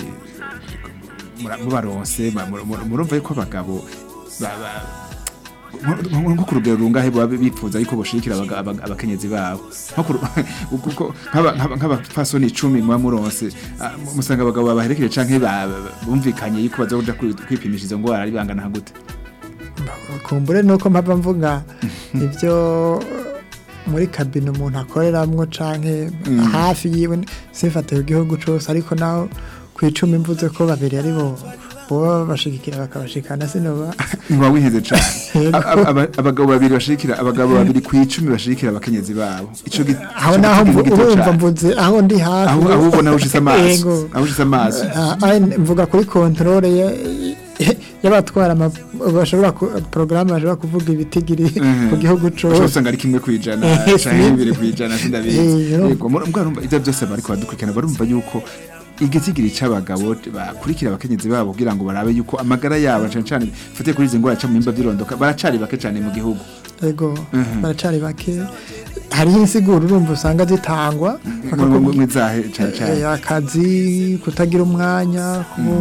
mura- mubaronse ba- mur- mur- murumva yuko abagabo ba- ba- nko- nko nko ku rugero rungahe baba bipfuza yuko boshigikira abaga- abaga- abakenyezi babo Nko ku ru- kuko nk'aba- nk'aba- nk'abapfasoni icumi muba muronse ah, mu- musanga abagabo babaherekeje canke ba- ba- bumvikanye yuko bazoja kwi- kwipimisha izo ngwara ari bangana nka gute kumbure nuko mpava mvuga ibyo muri kabine umuntu akoreramwo canke hafi yiwe sifate ku gihugu cose ariko naho ku icumi mvuze ko babiri ari bo boba bashigikira bakabashikana sinoba muba wiheze cane Yego. Aba- aba- abagabo babiri bashigikira abagabo babiri ku icumi bashigikira abakenyezi babo ico gi- aho ico naho giti mvu- ni gito urumva cane. mvuze aho ndi hafi aho aho ubona ushise amaso Yego. aho ushise amaso Ah, ah, mvuga kuri controle ya- y'abatwara ama- bashobora ku- porogaramu bashobora kuvuga ibitigiri Mhm. ku gihugu ushobora cose usanga ari kimwe kwijana Eh, canke bibiri kwijana sindabizi Eh, yego mur- mbwa rumva ivyo byose bariko badukurikirana barumva yuko igitigiri c'abagabo bakurikira abakenyezi babo kugira ngo barabe yuko amagara yabo cane cane fatiye kuri izi ngwara ca mu bihimba vy'irondoka baracari bake cane mu gihugu ego Mhm. baracari bake hariho insiguro urumva usanga zitangwa bakakubwira mwizahe cane cane Eh, akazi kutagira umwanya kubu-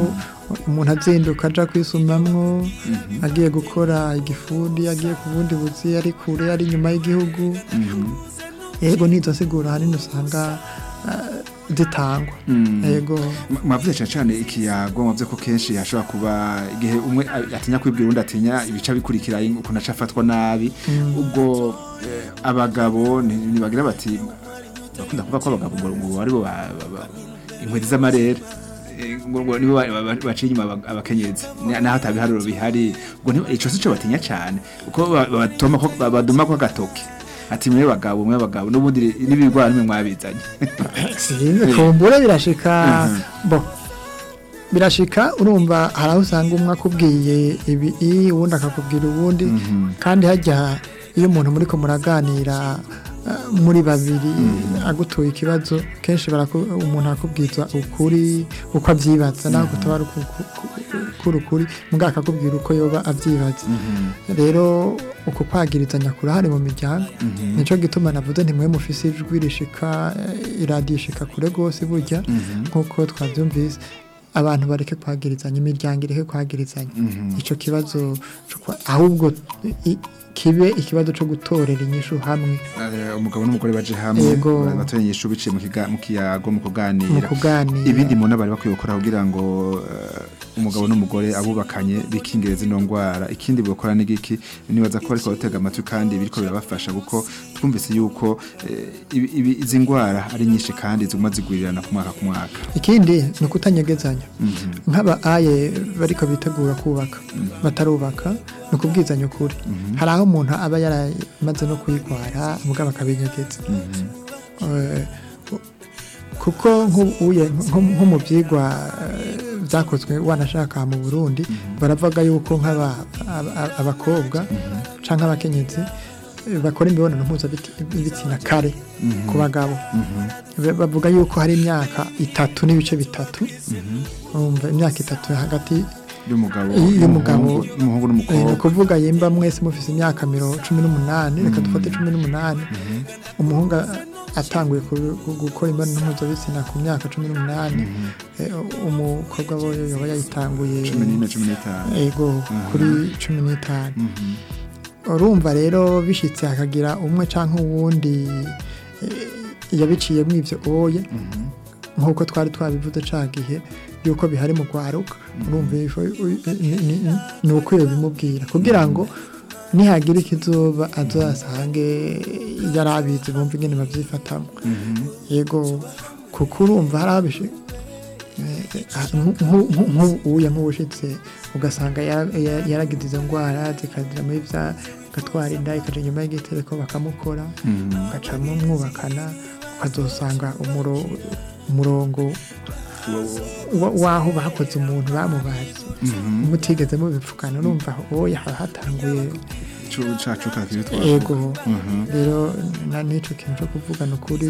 umuntu azinduka aja kwisumamwo agiye gukora igifundi agiye ku bundi buzi ari kure ari inyuma y'igihugu yego nizo nsiguro ahanini usanga ah, zitangwa yego Ma- mwavuze cyane cyane ikiyago mwavuze ko kenshi hashobora kuba igihe umwe a- atinya kwibwira undi atinya ibica bikurikira ukuntu aca afatwa nabi ubwo eh, abagabo ni- ntibagira bati bakunda kuvuga ko abagabo ngo ngo aribo ba- ba- ba- inkweto z'amarere Eh, ngo ngo nibo ba- ba- baciye inyuma aba- abakenyezi Ni- naho atabiharuro bihari ubwo ntiba- ico sico batinya cyane uko ba- batoma ko ba- baduma ko agatoke ati mwe bagabo mwe bagabo n'ubundi n'ibigwara nimwe mwabizanye sinzi kumbure birashika bo birashika urumva hari aho usanga umwe akubwiye ibi i, uwundi akakubwira uwundi kandi hajya iyo umuntu muri ko muraganira ah, muri babiri agutuye ikibazo kenshi baraku- umuntu akubwiza ukuri uko abyibaza naho kutaba ari uku- ku- ku- kuri ukuri mugabo akakubwira uko yoba abyibaza rero uko kwagirizanya kurahari mu miryango nicyo gituma navuze ntimwe mufise ijwi rishika eh, iradiyo ishika kure rwose burya nk'uko twabyumvise abantu bareke kwagirizanya imiryango ireke kwagirizanya icyo kibazo co kwa- ahubwo i- kibe ikibazo cyo gutorera inyishu hamwe Eh, umugabo n'umugore baje hamwe Yego. batorenyesha biciye mu kiga- mu kiyago mu mu kuganira kuganira ibindi muntu bari bakwiye gukora kugira ngo eh, umugabo n'umugore abubakanye bikingire zino ndwara ikindi bukora n'igiki nibaza ko ariko batega amatwi kandi biriko birabafasha kuko twumvise yuko eh, ibi- ibi- izi ndwara ari nyinshi kandi ziguma zigwirirana ku mwaka ku mwaka ikindi ni ukutanyegezanya nk'aba aye bariko bitegura kubaka batarubaka ni ukubwizanya ukuri hari aho umuntu aba yaramaze no kuyigwara mugabo akabinyegeza Eh, kuko nk'uye nko nko mu byigwa eh, byakozwe wanashaka mu Burundi baravuga yuko nk'aba aba- aba- abakobwa canke abakenyezi eh, bakora imibonano mpuzabitsina kare ku bagabo Ba- bavuga yuko hari imyaka itatu n'ibice bitatu umva imyaka itatu hagati y'umugabo y'umugabo n'umuhungu- n'umuhungu Eh, ni n'umukobwa ukuvuga yimba mwese mufise imyaka miro cumi n'umunani reka dufate cumi n'umunani umuhungu a- atanguye ku- ku- gukora imibonano mpuzabitsina ku myaka cumi n'umunani eh, umukobwa we yoba yayitanguye cumi n'ine cumi n'itanu ego kuri cumi n'itanu urumva rero bishitse hakagira umwe canke uwundi eh, yabiciyemo ivyo oye nk'uko twari twabivuze ca gihe yuko bihari mu kwaruka urumva ifo- u- ni- ni- ni- ni ukwiye bimubwira kugira ngo nihagira ikizoba azasange yari abizi bumva ingene bavyifatamo yego kuko urumva hari abishi nk'uya nk'ubushitse ugasanga ya- ya- yaragize izo ndwara zikazira muri vya gatwara inda ikaja inyuma y'igitereko bakamukora ugacamo mwubakana ukazosanga umuro- umurongo wa- w'aho bakoze umuntu bamubaze mutigeze mubipfukana urumva oya haba hatanguye Cu- cacu kakiri twavuga. ego Mhm. rero na n'icyo kintu cyo kuvugana ukuri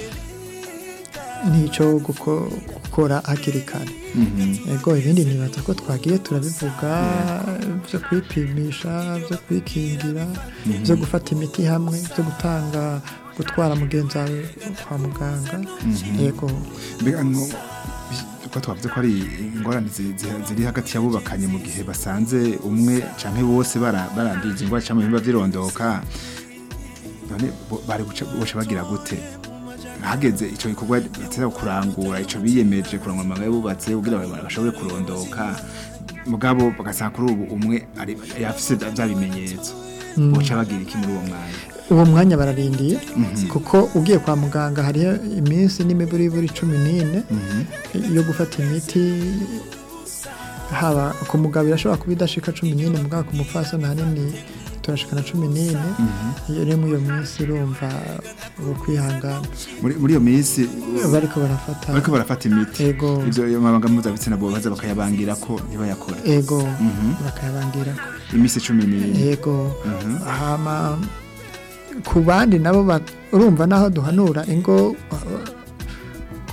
n'icyo guko- gukora hakiri kare Mhm. ego ibindi nibaza ko twagiye turabivuga byo kwipimisha byo kwikingira byo gufata imiti hamwe byo gutanga gutwara mugenzi wawe kwa muganga yego mbega nko uko twavuze ko ari ingorane zi- zi- ziri hagati y'abubakanye mu gihe basanze umwe canke bose bara- baranduye izi ngwara canke ibihimba vyirondoka none bo- bari guca boca bagira gute hageze ico gikorwa bateza kurangura ico biyemeje kurangura amabanga y'abubatse kugira ngo bashobore kurondoka mugabo bagasanga kuri ubu umwe ari yafise vya bimenyetso boca bagira iki muri uwo mwanya uwo mwanya bararindiye kuko ugiye kwa muganga hariho iminsi n'imiburiburi cumi n'ine yo gufata imiti haba ku mugabo irashobora kuba idashika cumi n'ine mugabo ku mupfasoni ahanini turashikana cumi n'ine iyo rero muri iyo minsi urumva ubu kwihangana muri muri iyo minsi bariko barafata bariko barafata imiti Ego. ivyo amabanga mpuzabitsina bo baza bakayabangira ko ntibayakore ego bakayabangirako imisi cumi n'ine yego hama ku bandi nabo ba- urumva naho duhanura ingo uh,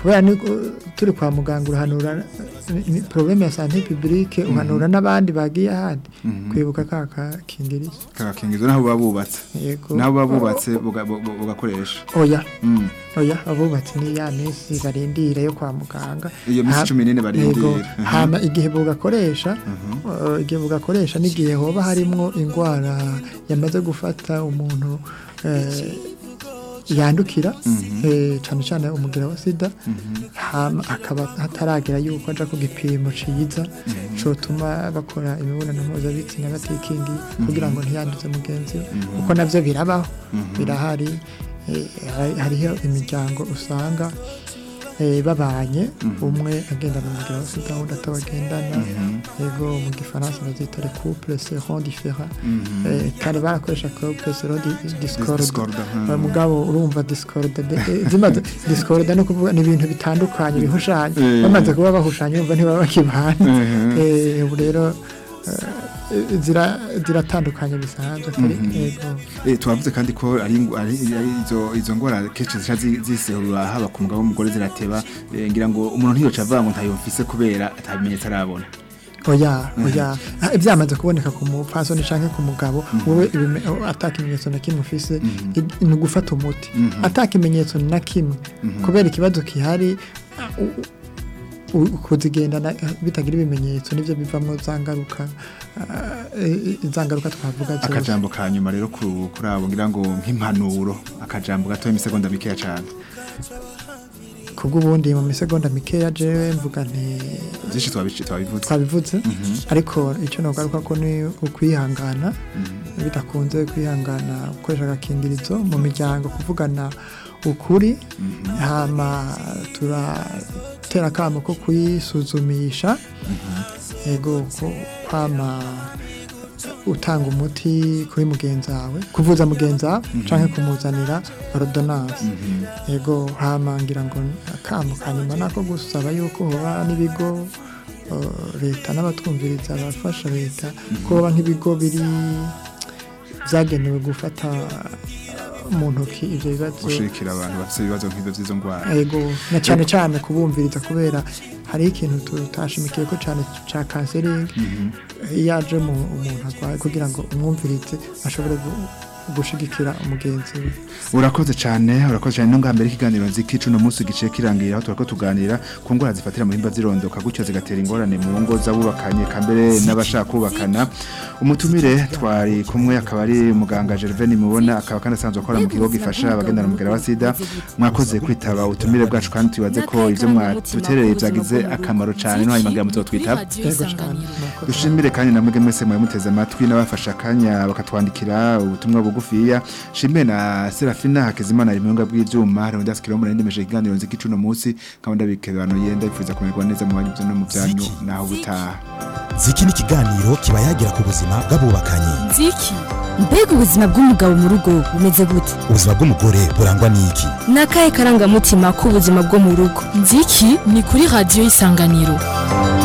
kubera ni turi kwa muganga urahanura ni- ni problème ya santé publique uhanura n'abandi bagiye ahandi kwibuka ka kakingirizo kagakingizo naho buba bubatse yego naho buba bubatse buga- bu- bu- bugakoresha oya Mm. oya abubatsi ni ya minsi barindira yo kwa muganga Iyo minsi Ha- cumi n'ine barindira. Yego. Mhm. hama igihe bugakoresha uh, igihe bugakoresha n'igihe hoba harimwo indwara yamaze gufata umuntu eh, yandukira eh, cane cane umugira wa sida hama akaba hataragera yuko aja ku gipimo ciza cotuma bakora imibonano mpuzabitsina batikingiye kugira ngo ntiyanduze mugenzi we kuko navyo birabaho birahari eh, hari- hariho imiryango usanga eh, babanye umwe agendana umugira wa sida undi atabagendana yego mu gifaransa bazita le couple seront différents Eh, kare barakoresha couple seront di- discorde Discorde, mhm. Eh, mugabo urumva discorde de- eh, zimaze discorde no kuvuga ni ibintu bitandukanye bihushanye Eh. bamaze kuba bahushanye urumva ntibaba bakibana Mhm. Eh, ubu rero eh, zira- ziratandukanye bisanzwe kuri yego Eh, twavuze kandi ko ari ingu- ari ari izo izo ngwara kenshi zica zi- ziserura haba ku mugabo w'umugore zirateba eh, ngira ngo umuntu ntiyoca avuga ngo ntayo mfise kubera atabimenyetso arabona oya oya Ah, byamaze kuboneka ku mupfasoni canke ku mugabo wowe ibime- oh, ata kimenyetso na kimwe ufise i- ni ugufata umuti ata kimenyetso na kimwe kubera ikibazo kihari ah, u- u- kuzigendana eh, bitagira ibimenyetso nivyo bivamwo za ngaruka ah, eh, za ngaruka twavuga zose akajambo ka nyuma rero ku- kuri abo ngira ngo nk'impanuro akajambo gato imisegonda mikeya cyane kubw'ubundi mu misegonda mikeya jewe mvuga nti byinshi twabici twabivuze twabivuze ariko icyo nogaruka ko ni ukwihangana bidakunze kwihangana gukoresha agakingirizo mu miryango kuvugana ukuri hama turatera akamo ko kuyisuzumisha yego ko kwama utanga umuti kuri mugenzi wawe kuvuza mugenzi wawe canke kumuzanira ordonnance yego hama ngira ngo akamo kanyuma nako gusaba yuko hoba n'ibigo uh, leta n'abatwumviriza abafasha leta ko hoba nk'ibigo biri vyagenewe gufata uh, mu ntoki ivyo bibazo gushikira abantu bafite ibibazo nk'ibyo by'izo ndwara yego na cyane cyane kubumviriza kubera hariho ikintu tutashimikiye ko cyane cya kanseringi iyo aje mu umuntu arwaye kugira ngo umwumvirize ashobore gu- gushigikira umugenzi we urakoze cyane urakoze cyane no mbere ikiganiro nziki cuno munsi gice kirangira aho turako tuganira ku ngwara zifatira mu bihimba zirondoka gutyo zigatera ingorane mu ngo z'abubakanye kambere n'abashaka kubakana umutumire twari kumwe akaba ari muganga Gervais mubona akaba kandi asanzwe akora mu kigo gifasha abagendana umugera wa sida mwakoze kwitaba ubutumire bwacu kandi tubaze ko ivyo mwatuterereye byagize akamaro cyane no hanyuma ngira muzotwitaba yego cyane murakoze. dushimire kandi namwe mwese mwari muteze amatwi n'abafashe akanya bakatwandikira ubutumwa bugufiya shimire na serafina hakizimana rimunga bw'ivyuma leonidas kirombo narindemeje ikiganiro nziki cuno munsi kandi ndabikebanuye ndabifuza kumererwa neza mu banyu no mu byanyu naho ubutaha ziki ni ikiganiro kiba yagira ku buzima bw'abubakanye nziki mbega ubuzima bw'umugabo mu rugo bumeze gute ubuzima bw'umugore burangwa n'iki ni akahe karangamutima k'ubuzima bwo mu rugo nziki ni kuri radiyo y'isanganiro